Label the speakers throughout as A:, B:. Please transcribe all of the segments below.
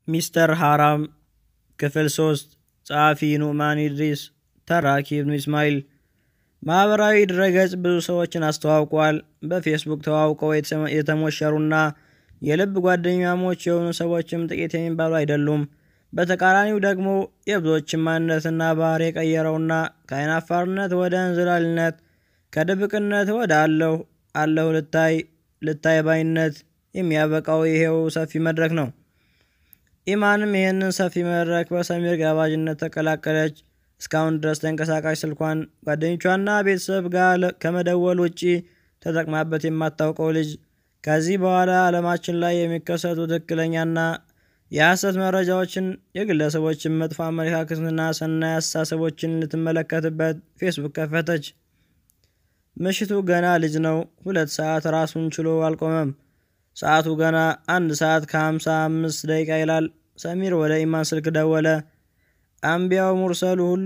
A: ሚስተር ሐራም ክፍል ሶስት ጸሐፊ ኑዕማን ኢድሪስ ተራኪ ኢብኑ ኢስማኤል ማኅበራዊ ድረገጽ ብዙ ሰዎችን አስተዋውቋል። በፌስቡክ ተዋውቀው የተሞሸሩና የልብ ጓደኛሞች የሆኑ ሰዎችም ጥቂት የሚባሉ አይደሉም። በተቃራኒው ደግሞ የብዙዎችን ማንነትና ባህሪ የቀየረውና ከአይናፋርነት ወደ እንዝላልነት ከድብቅነት ወደ አለሁ አለሁ ልታይ ልታይ ባይነት የሚያበቃው ይሄው ሰፊ መድረክ ነው። ኢማንም ይህንን ሰፊ መድረክ በሰሚር ጋባዥነት ተቀላቀለች። እስካሁን ድረስ ተንቀሳቃሽ ስልኳን ጓደኞቿና ቤተሰብ ጋር ከመደወል ውጪ ተጠቅማበት የማታውቀው ልጅ ከዚህ በኋላ ዓለማችን ላይ የሚከሰቱ ትክክለኛና የሐሰት መረጃዎችን፣ የግለሰቦችን መጥፎ አመለካከትና ሰናይ አስተሳሰቦችን ልትመለከትበት ፌስቡክ ከፈተች። ምሽቱ ገና ልጅ ነው። ሁለት ሰዓት ራሱን ችሎ አልቆመም። ሰዓቱ ገና አንድ ሰዓት ከሀምሳ አምስት ደቂቃ ይላል። ሰሚር ወደ ኢማን ስልክ ደወለ። አንቢያው ሙርሰሉ ሁሉ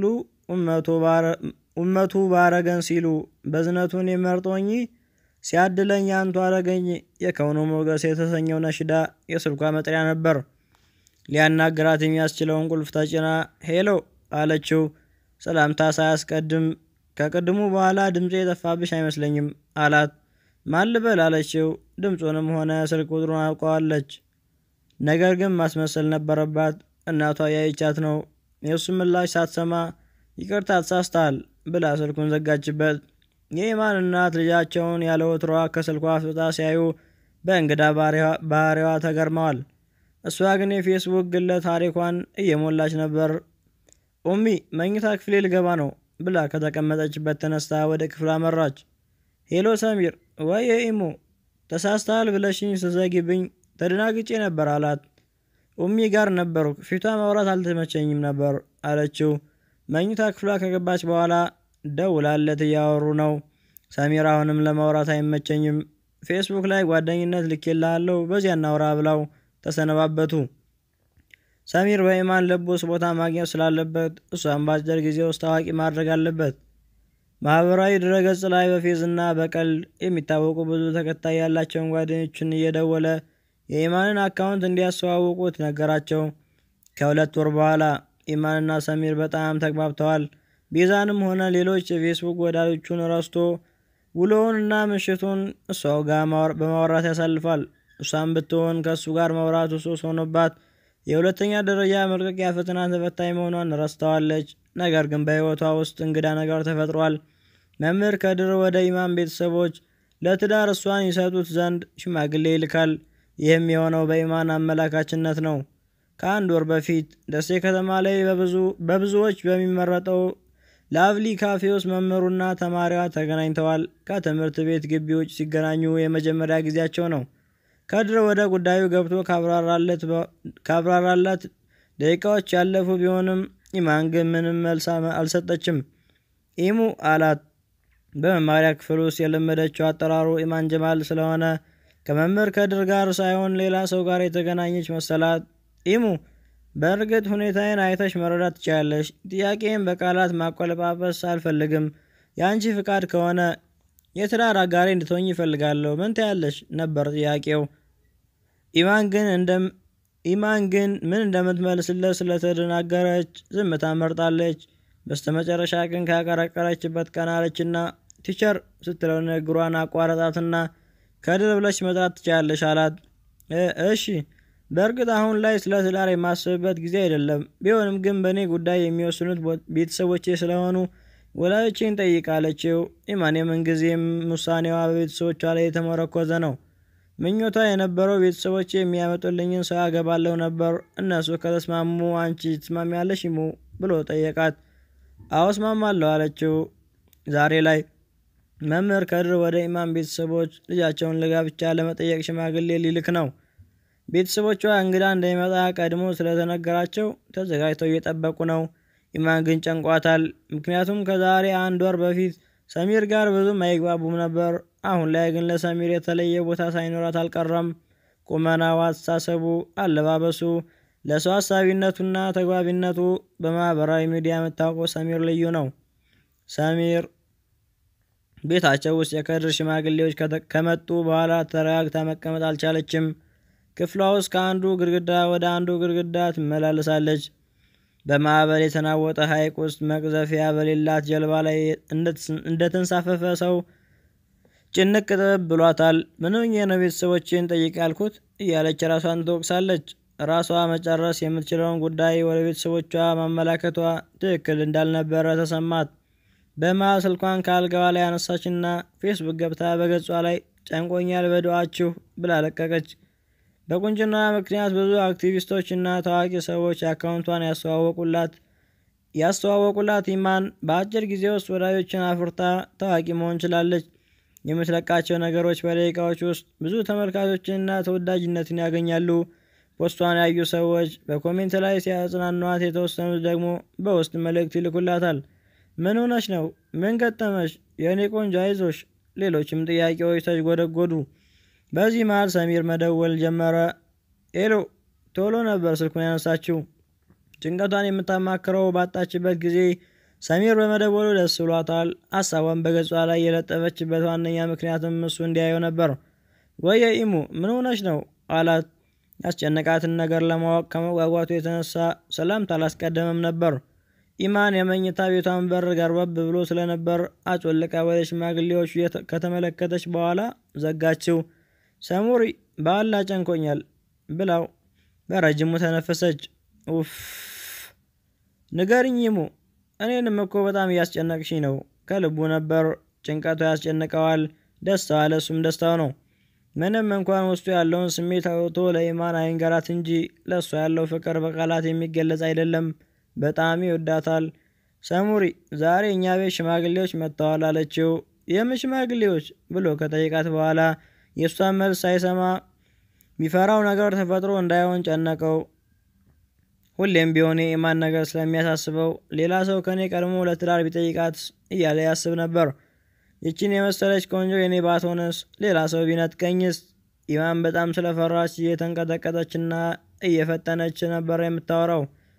A: ኡመቱ ባረገን ሲሉ በዝነቱን የመርጦኝ ሲያድለኝ አንቱ አረገኝ የከውኑ ሞገስ የተሰኘው ነሽዳ የስልኳ መጥሪያ ነበር። ሊያናግራት የሚያስችለውን ቁልፍ ተጭና ሄሎ አለችው። ሰላምታ ሳያስቀድም ከቅድሙ በኋላ ድምፄ የጠፋብሽ አይመስለኝም አላት። ማን ልበል አለችው። ድምፁንም ሆነ ስልክ ቁጥሩን አውቀዋለች። ነገር ግን ማስመሰል ነበረባት። እናቷ ያይቻት ነው። የእሱ ምላሽ ሳትሰማ ይቅርታ ተሳስተሃል ብላ ስልኩን ዘጋችበት። የኢማን እናት ልጃቸውን ያለ ወትሮዋ ከስልኳ አፍጥጣ ሲያዩ በእንግዳ ባህሪዋ ተገርመዋል። እሷ ግን የፌስቡክ ግለ ታሪኳን እየሞላች ነበር። ኡሚ መኝታ ክፍሌ ልገባ ነው ብላ ከተቀመጠችበት ተነስታ ወደ ክፍል አመራች። ሄሎ ሰሚር፣ ወይ ኢሞ ተሳስተሃል ብለሽኝ ስዘጊብኝ ተደናግጬ ነበር አላት። ኡሚ ጋር ነበሩ፣ ፊቷ ማውራት አልተመቸኝም ነበር አለችው። መኝታ ክፍሏ ከገባች በኋላ ደውላለት እያወሩ ነው። ሰሚር አሁንም ለማውራት አይመቸኝም፣ ፌስቡክ ላይ ጓደኝነት ልኬልሃለሁ፣ በዚያ እናውራ ብላው ተሰነባበቱ። ሰሚር በኢማን ልብ ውስጥ ቦታ ማግኘት ስላለበት እሷን በአጭር ጊዜ ውስጥ ታዋቂ ማድረግ አለበት። ማህበራዊ ድረገጽ ላይ በፌዝና በቀልድ የሚታወቁ ብዙ ተከታይ ያላቸውን ጓደኞችን እየደወለ የኢማንን አካውንት እንዲያስተዋውቁት ነገራቸው። ከሁለት ወር በኋላ ኢማንና ሰሚር በጣም ተግባብተዋል። ቤዛንም ሆነ ሌሎች የፌስቡክ ወዳጆቹን ረስቶ ውሎውንና ምሽቱን እሷው ጋር በማውራት ያሳልፋል። እሷም ብትሆን ከእሱ ጋር ማውራቱ ሱስ ሆኖባት የሁለተኛ ደረጃ መልቀቂያ ፈተና ተፈታኝ መሆኗን ረስተዋለች። ነገር ግን በሕይወቷ ውስጥ እንግዳ ነገር ተፈጥሯል። መምህር ከድር ወደ ኢማን ቤተሰቦች ለትዳር እሷን ይሰጡት ዘንድ ሽማግሌ ይልካል። ይህም የሆነው በኢማን አመላካችነት ነው። ከአንድ ወር በፊት ደሴ ከተማ ላይ በብዙዎች በሚመረጠው ላቭሊ ካፌ ውስጥ መምህሩና ተማሪዋ ተገናኝተዋል። ከትምህርት ቤት ግቢ ውጭ ሲገናኙ የመጀመሪያ ጊዜያቸው ነው። ከድር ወደ ጉዳዩ ገብቶ ካብራራላት ደቂቃዎች ያለፉ ቢሆንም ኢማን ግን ምንም መልስ አልሰጠችም። ኢሙ አላት። በመማሪያ ክፍል ውስጥ የለመደችው አጠራሩ ኢማን ጀማል ስለሆነ ከመምህር ከድር ጋር ሳይሆን ሌላ ሰው ጋር የተገናኘች መሰላት። ኢሙ በእርግጥ ሁኔታዬን አይተሽ መረዳት ትችላለሽ። ጥያቄም በቃላት ማቆለጳጰስ አልፈልግም። የአንቺ ፍቃድ ከሆነ የትዳር አጋሪ እንድትሆኝ ይፈልጋለሁ። ምን ትያለሽ ነበር ጥያቄው። ኢማን ግን ኢማን ግን ምን እንደምትመልስለት ስለተደናገረች ዝምታ መርጣለች። በስተመጨረሻ ግን ካቀረቀረችበት ቀን አለችና ቲቸር ስትለው ንግሯን አቋረጣትና ከድር ብለሽ መጥራት ትችላለሽ አላት። እሺ በእርግጥ አሁን ላይ ስለ ትዳር የማስብበት ጊዜ አይደለም። ቢሆንም ግን በእኔ ጉዳይ የሚወስኑት ቤተሰቦቼ ስለሆኑ ወላጆቼን ጠይቃለችው። ኢማን የምንጊዜም ውሳኔዋ በቤተሰቦቿ ላይ የተመረኮዘ ነው። ምኞቷ የነበረው ቤተሰቦቼ የሚያመጡልኝን ሰው አገባለሁ ነበር። እነሱ ከተስማሙ አንቺ ትስማሚያለሽ ይሙ ብሎ ጠየቃት። አዎ እስማማለሁ አለችው። ዛሬ ላይ መምህር ከድር ወደ ኢማን ቤተሰቦች ልጃቸውን ለጋብቻ ለመጠየቅ ሽማግሌ ሊልክ ነው። ቤተሰቦቿ እንግዳ እንደሚመጣ ቀድሞ ስለተነገራቸው ተዘጋጅተው እየጠበቁ ነው። ኢማን ግን ጨንቋታል። ምክንያቱም ከዛሬ አንድ ወር በፊት ሰሚር ጋር ብዙም አይግባቡም ነበር። አሁን ላይ ግን ለሰሚር የተለየ ቦታ ሳይኖራት አልቀረም። ቁመናው፣ አስተሳሰቡ፣ አለባበሱ፣ ለሰው አሳቢነቱና ተግባቢነቱ በማህበራዊ ሚዲያ የምታውቀው ሰሚር ልዩ ነው። ሰሚር ቤታቸው ውስጥ የከድር ሽማግሌዎች ከመጡ በኋላ ተረጋግታ መቀመጥ አልቻለችም። ክፍሏ ውስጥ ከአንዱ ግድግዳ ወደ አንዱ ግድግዳ ትመላለሳለች። በማዕበል የተናወጠ ሐይቅ ውስጥ መቅዘፊያ በሌላት ጀልባ ላይ እንደተንሳፈፈ ሰው ጭንቅ ጥበብ ብሏታል። ምን ሆኜ ነው ቤተሰቦቼን ጠይቅ ያልኩት እያለች ራሷን ትወቅሳለች። ራሷ መጨረስ የምትችለውን ጉዳይ ወደ ቤተሰቦቿ ማመላከቷ ትክክል እንዳልነበረ ተሰማት። በመሃል ስልኳን ከአልጋዋ ላይ አነሳችና ፌስቡክ ገብታ በገጿ ላይ ጨንቆኛል በዱዓችሁ ብላ ለቀቀች። በቁንጅና ምክንያት ብዙ አክቲቪስቶች እና ታዋቂ ሰዎች አካውንቷን ያስተዋወቁላት ያስተዋወቁላት ኢማን በአጭር ጊዜ ውስጥ ወዳጆችን አፍርታ ታዋቂ መሆን ችላለች። የምትለቃቸው ነገሮች በደቂቃዎች ውስጥ ብዙ ተመልካቾችንና ተወዳጅነትን ያገኛሉ። ፖስቷን ያዩ ሰዎች በኮሜንት ላይ ሲያጽናኗት፣ የተወሰኑት ደግሞ በውስጥ መልእክት ይልኩላታል። ምን ሆነች ነው? ምን ገጠመች? የእኔ ቆንጆ አይዞሽ። ሌሎችም ጥያቄዎች ተጎደጎዱ። በዚህ መሃል ሰሚር መደወል ጀመረ። ኤሎ ቶሎ ነበር ስልኩን ያነሳችው። ጭንቀቷን የምታማክረው ባጣችበት ጊዜ ሰሚር በመደወሉ ደስ ብሏታል። ሀሳቧን በገጿ ላይ የለጠፈችበት ዋነኛ ምክንያትም እሱ እንዲያየው ነበር። ወየ ኢሙ ምን ሆነች ነው አላት። ያስጨነቃትን ነገር ለማወቅ ከመጓጓቱ የተነሳ ሰላምታ አላስቀደመም ነበር። ኢማን የመኝታ ቤቷን በር ገርበብ ብሎ ስለነበር አጮልቃ ወደ ሽማግሌዎቹ ከተመለከተች በኋላ ዘጋችው። ሰሙሪ በአላ ጨንቆኛል ብላው በረጅሙ ተነፈሰች። ኡፍ ንገርኝ ኢሙ፣ እኔንም እኮ በጣም እያስጨነቅሽኝ ነው። ከልቡ ነበር። ጭንቀቱ ያስጨንቀዋል፣ ደስታዋ ለእሱም ደስታው ነው። ምንም እንኳን ውስጡ ያለውን ስሜት አውጥቶ ለኢማን አይንገራት እንጂ ለእሷ ያለው ፍቅር በቃላት የሚገለጽ አይደለም። በጣም ይወዳታል። ሰሙሪ ዛሬ እኛ ቤት ሽማግሌዎች መጥተዋል አለችው። የምን ሽማግሌዎች ብሎ ከጠይቃት በኋላ የእሷን መልስ ሳይሰማ የሚፈራው ነገር ተፈጥሮ እንዳይሆን ጨነቀው። ሁሌም ቢሆን የኢማን ነገር ስለሚያሳስበው ሌላ ሰው ከኔ ቀድሞ ለትዳር ቢጠይቃት እያለ ያስብ ነበር። ይችን የመሰለች ቆንጆ የኔ ባትሆንስ? ሌላ ሰው ቢነጥቀኝስ? ኢማን በጣም ስለፈራች እየተንቀጠቀጠችና እየፈጠነች ነበር የምታወራው።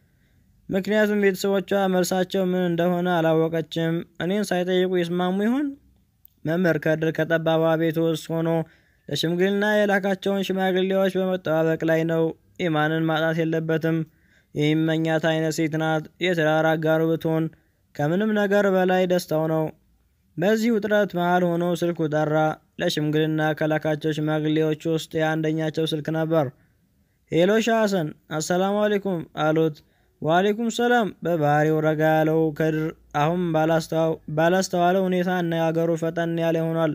A: ምክንያቱም ቤተሰቦቿ መልሳቸው ምን እንደሆነ አላወቀችም። እኔን ሳይጠይቁ ይስማሙ ይሆን? መምህር ከድር ከጠባባ ቤት ውስጥ ሆኖ ለሽምግልና የላካቸውን ሽማግሌዎች በመጠባበቅ ላይ ነው። ኢማንን ማጣት የለበትም። የሚመኛት አይነት ሴት ናት። የትዳር አጋሩ ብትሆን ከምንም ነገር በላይ ደስታው ነው። በዚህ ውጥረት መሃል ሆኖ ስልኩ ጠራ። ለሽምግልና ከላካቸው ሽማግሌዎች ውስጥ የአንደኛቸው ስልክ ነበር። ሄሎ ሻህ ሀሰን፣ አሰላሙ አሌይኩም አሉት። ዋሌኩም ሰላም። በባህሪው ረጋ ያለው ከድር አሁን ባላስተዋለው ሁኔታ አነጋገሩ ፈጠን ያለ ሆኗል።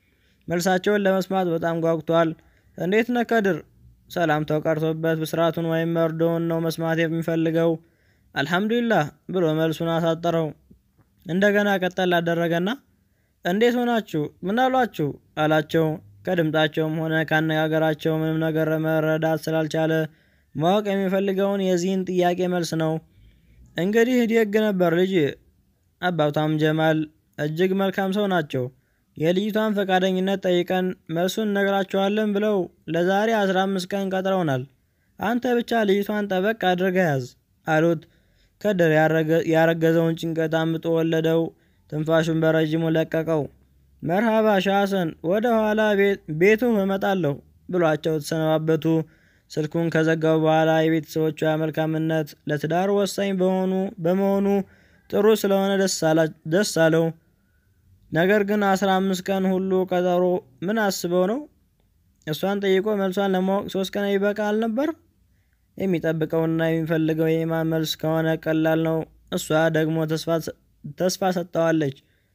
A: መልሳቸውን ለመስማት በጣም ጓጉቷል። እንዴት ነህ ከድር? ሰላምታው ቀርቶበት ብስራቱን ወይም መርዶውን ነው መስማት የሚፈልገው። አልሐምዱሊላህ ብሎ መልሱን አሳጠረው። እንደገና ቀጠል አደረገና እንዴት ሆናችሁ? ምን አሏችሁ? አላቸው። ከድምጣቸውም ሆነ ካነጋገራቸው ምንም ነገር መረዳት ስላልቻለ ማወቅ የሚፈልገውን የዚህን ጥያቄ መልስ ነው። እንግዲህ ደግ ነበር ልጅ። አባቷም ጀማል እጅግ መልካም ሰው ናቸው። የልጅቷን ፈቃደኝነት ጠይቀን መልሱን እነግራቸዋለን ብለው ለዛሬ አስራ አምስት ቀን ቀጥረውናል። አንተ ብቻ ልጅቷን ጠበቅ አድርገህ ያዝ አሉት። ከድር ያረገዘውን ጭንቀት አምጦ ወለደው። ትንፋሹን በረዥሙ ለቀቀው። መርሃባ ሻሰን፣ ወደ ኋላ ቤቱ እመጣለሁ ብሏቸው ተሰነባበቱ። ስልኩን ከዘጋው በኋላ የቤተሰቦቿ መልካምነት ለትዳር ወሳኝ በሆኑ በመሆኑ ጥሩ ስለሆነ ደስ አለው። ነገር ግን አስራ አምስት ቀን ሁሉ ቀጠሮ ምን አስበው ነው? እሷን ጠይቆ መልሷን ለማወቅ ሶስት ቀን ይበቃ አልነበር? የሚጠብቀውና የሚፈልገው የኢማን መልስ ከሆነ ቀላል ነው። እሷ ደግሞ ተስፋ ሰጥተዋለች።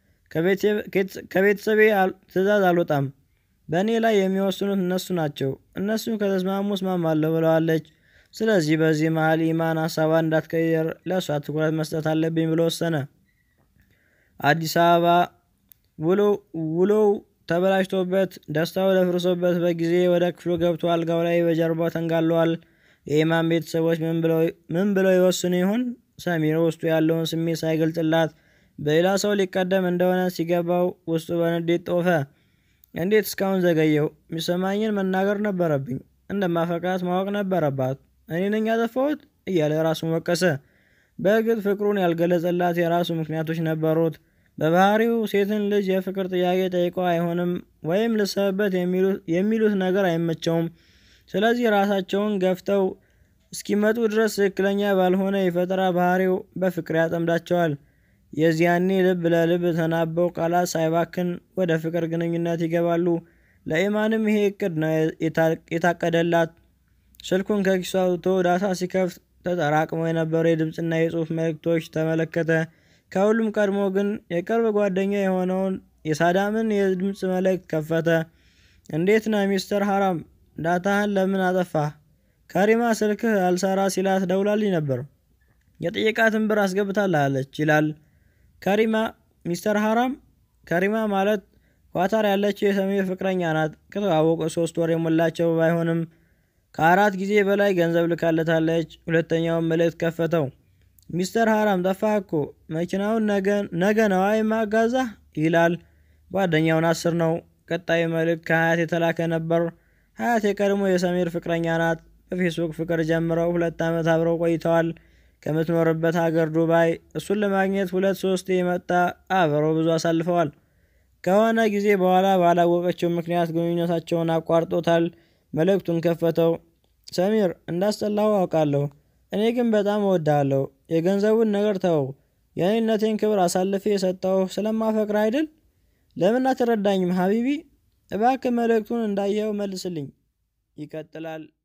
A: ከቤተሰቤ ትዕዛዝ አልወጣም በእኔ ላይ የሚወስኑት እነሱ ናቸው። እነሱ ከተስማሙ እስማማለሁ ብለዋለች። ስለዚህ በዚህ መሀል ኢማን ሀሳቧን እንዳትቀይር ለእሷ ትኩረት መስጠት አለብኝ ብሎ ወሰነ። አዲስ አበባ ውሎው ተበላሽቶበት ደስታው ደፍርሶበት በጊዜ ወደ ክፍሉ ገብቶ አልጋው ላይ በጀርባው ተንጋለዋል። የኢማን ቤተሰቦች ምን ብለው ይወስኑ ይሆን? ሰሚር ውስጡ ያለውን ስሜት ሳይገልጽላት በሌላ ሰው ሊቀደም እንደሆነ ሲገባው ውስጡ በንዴት ጦፈ። እንዴት እስካሁን ዘገየው? የሚሰማኝን መናገር ነበረብኝ። እንደማፈቅራት ማወቅ ነበረባት። እኔ ነኝ ያጠፋሁት እያለ ራሱን ወቀሰ። በእርግጥ ፍቅሩን ያልገለጸላት የራሱ ምክንያቶች ነበሩት። በባህሪው ሴትን ልጅ የፍቅር ጥያቄ ጠይቆ አይሆንም ወይም ልሰብበት የሚሉት ነገር አይመቸውም። ስለዚህ ራሳቸውን ገፍተው እስኪመጡ ድረስ ትክክለኛ ባልሆነ የፈጠራ ባህሪው በፍቅር ያጠምዳቸዋል። የዚያኔ ልብ ለልብ ተናበው ቃላት ሳይባክን ወደ ፍቅር ግንኙነት ይገባሉ። ለኢማንም ይሄ እቅድ ነው የታቀደላት። ስልኩን ከኪሱ አውጥቶ ዳታ ሲከፍት ተጠራቅመው የነበሩ የድምፅና የጽሑፍ መልእክቶች ተመለከተ። ከሁሉም ቀድሞ ግን የቅርብ ጓደኛ የሆነውን የሳዳምን የድምፅ መልእክት ከፈተ። እንዴት ነህ ሚስተር ሀራም? ዳታህን ለምን አጠፋህ? ከሪማ ስልክህ አልሰራ ሲላት ደውላልኝ ነበር። የጠየቃትን ብር አስገብታልሃለች ይላል። ከሪማ ሚስተር ሀራም? ከሪማ ማለት ኳታር ያለችው የሰሜን ፍቅረኛ ናት። ከተዋወቁ ሶስት ወር የሞላቸው ባይሆንም ከአራት ጊዜ በላይ ገንዘብ ልካለታለች። ሁለተኛውን መልእክት ከፈተው። ሚስተር ሀራም ጠፋህ እኮ መኪናውን ነገ ነዋ የማጋዛህ ይላል። ጓደኛውን አስር ነው። ቀጣዩ መልእክት ከሀያት የተላከ ነበር። ሀያት የቀድሞ የሰሜር ፍቅረኛ ናት። በፌስቡክ ፍቅር ጀምረው ሁለት ዓመት አብረው ቆይተዋል። ከምትኖርበት ሀገር ዱባይ እሱን ለማግኘት ሁለት ሶስት የመጣ አብረው ብዙ አሳልፈዋል። ከሆነ ጊዜ በኋላ ባላወቀችው ምክንያት ግንኙነታቸውን አቋርጦታል። መልእክቱን ከፈተው። ሰሚር እንዳስጠላሁ አውቃለሁ። እኔ ግን በጣም እወድሃለሁ። የገንዘቡን ነገር ተወው። የእኔነቴን ክብር አሳልፌ የሰጠው ስለማፈቅር አይደል? ለምን አትረዳኝም ሀቢቢ? እባክህ መልእክቱን እንዳየኸው መልስልኝ። ይቀጥላል።